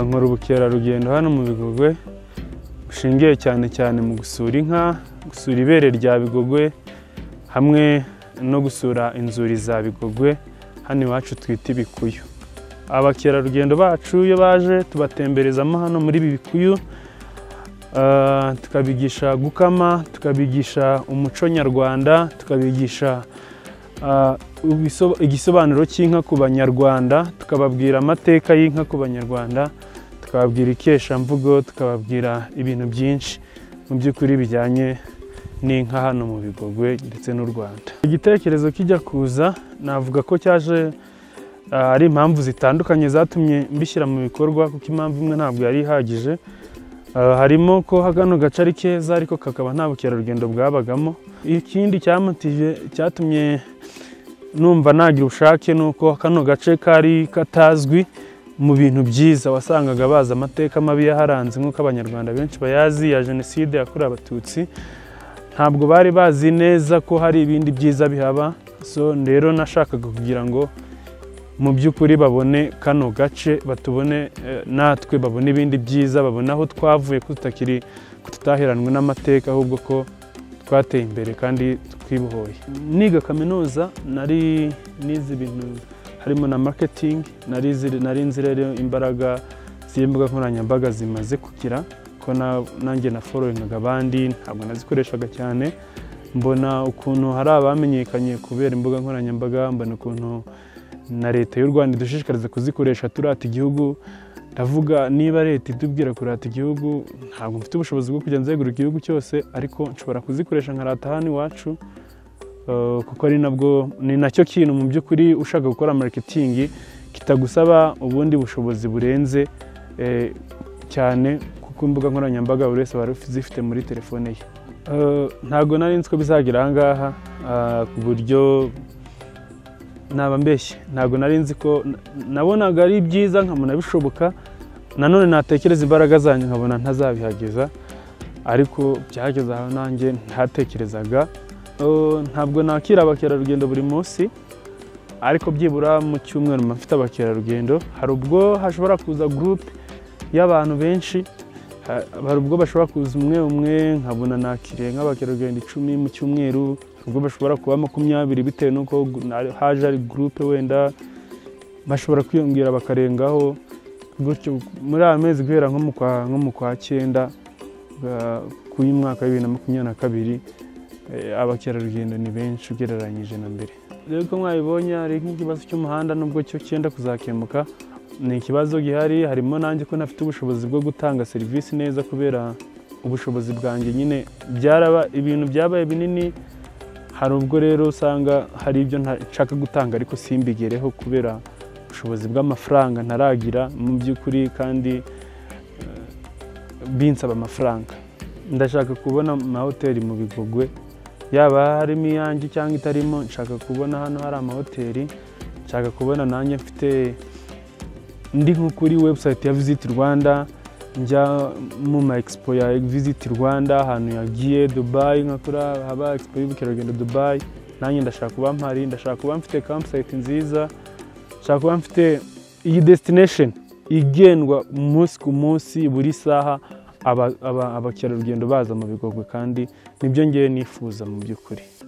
nkora ubukerarugendo hano mu bigogwe bushingiye cyane cyane mu gusura inka gusura ibere rya bigogwe hamwe no gusura inzuri za bigogwe hano iwacu twita ibikuyu abakerarugendo bacu iyo baje tubatemberezamo hano muri ibi bikuyu Ah, tukabigisha gukama tukabigisha umuco nyarwanda tukabigisha ah, ibiso- igisobanuro cy'inka ku banyarwanda tukababwira amateka y'inka ku banyarwanda tukababwira ikeshamvugo tukababwira ibintu byinshi mu by'ukuri bijyanye n'inka hano mu bigogwe ndetse n'u rwanda igitekerezo kijya kuza navuga ko cyaje ah, ari impamvu zitandukanye zatumye mbishyira mu bikorwa kuko impamvu imwe ntabwo yari ihagije Uh, harimo ko hagano gace ari keza ariko kakaba nta bukerarugendo bwabagamo ikindi cyamutije cyatumye numva nagira ubushake ni uko kano gace kari katazwi mu bintu byiza wasangaga bazi amateka mabi yaharanze nk'uko abanyarwanda benshi bayazi ya jenoside yakorewe abatutsi ntabwo bari bazi neza ko hari ibindi byiza bihaba so rero nashakaga kugira ngo mu by'ukuri babone kano gace batubone eh, natwe babone ibindi byiza babone aho twavuye ko tutakiri ko tutaheranwe n'amateka ahubwo ko twateye imbere kandi twibohoye niga kaminuza nari nize ibintu harimo na marketing nari nzi- nari nzi rero imbaraga z'imbuga nkoranyambaga zimaze kugira ko na- nanjye na followingaga abandi ntabwo nazikoreshaga cyane mbona ukuntu hari abamenyekanye kubera imbuga nkoranyambaga mbona ukuntu na leta y'u rwanda idushishikariza kuzikoresha turata igihugu ndavuga niba leta itubwira kurata igihugu ntabwo mfite ubushobozi bwo kujya nzegura igihugu cyose ariko nshobora kuzikoresha nkarata hano iwacu eh, kuko ari nabwo ni nacyo kintu mu by'ukuri ushaka gukora mariketingi kitagusaba ubundi bushobozi burenze eh, cyane kuko imbuga nkoranyambaga buri wese wari zifite muri telefone ye Eh, ntabwo nari nzi ko bizagira aha ngaha ah, ku buryo naba mbeshye ntabwo nari nzi ko na- nabonaga ari byiza nkabona bishoboka nanone natekereza imbaraga zanjye nkabona ntazabihageza ariko byageze aho nanjye ntatekerezaga Eh, ntabwo nakira abakerarugendo buri munsi ariko byibura mu cyumweru mba mfite abakerarugendo hari ubwo hashobora kuza gurupe y'abantu benshi ha- hari ubwo bashobora kuza umwe umwe nkabona nakiriye nk'abakerarugendo icumi mu cyumweru ubwo bashobora kuba makumyabiri bitewe n'uko gu- na- haje ari gurupe wenda bashobora kwiyongera bakarengaho gutyo muri aya mezi guhera nko mu kwa- nko mu kwa cyenda uh, ku y'umwaka wa bibiri na makumyabiri na kabiri eh, abakerarugendo ni benshi ugereranyije na mbere rero ko mwabibonye hari nk'ikibazo cy'umuhanda nubwo cyo cyenda kuzakemuka ni ikibazo gihari harimo nanjye ko ntafite ubushobozi bwo gutanga serivisi neza kubera ubushobozi bwanjye nyine byaraba ibintu byabaye binini hari ubwo rero usanga hari ibyo nta- nshaka gutanga ariko simbigereho kubera ubushobozi bw'amafaranga ntaragira mu by'ukuri kandi eh, binsaba amafaranga ndashaka kubona amahoteli mu bigogwe yaba harimo iyanjye cyangwa itarimo nshaka kubona hano hari amahoteli nshaka kubona nanjye mfite ndi nko kuri website ya Visit Rwanda njya mu ma expo ya Visit Rwanda ahantu yagiye Dubai nkakora haba expo y'ubukerarugendo Dubai nanjye ndashaka kuba mpari ndashaka kuba mfite campsite nziza nshaka kuba mfite iyi destination igendwa umunsi ku munsi buri saha aba- aba- abakerarugendo baza mu bigogwe kandi nibyo ngewe nifuza mu by'ukuri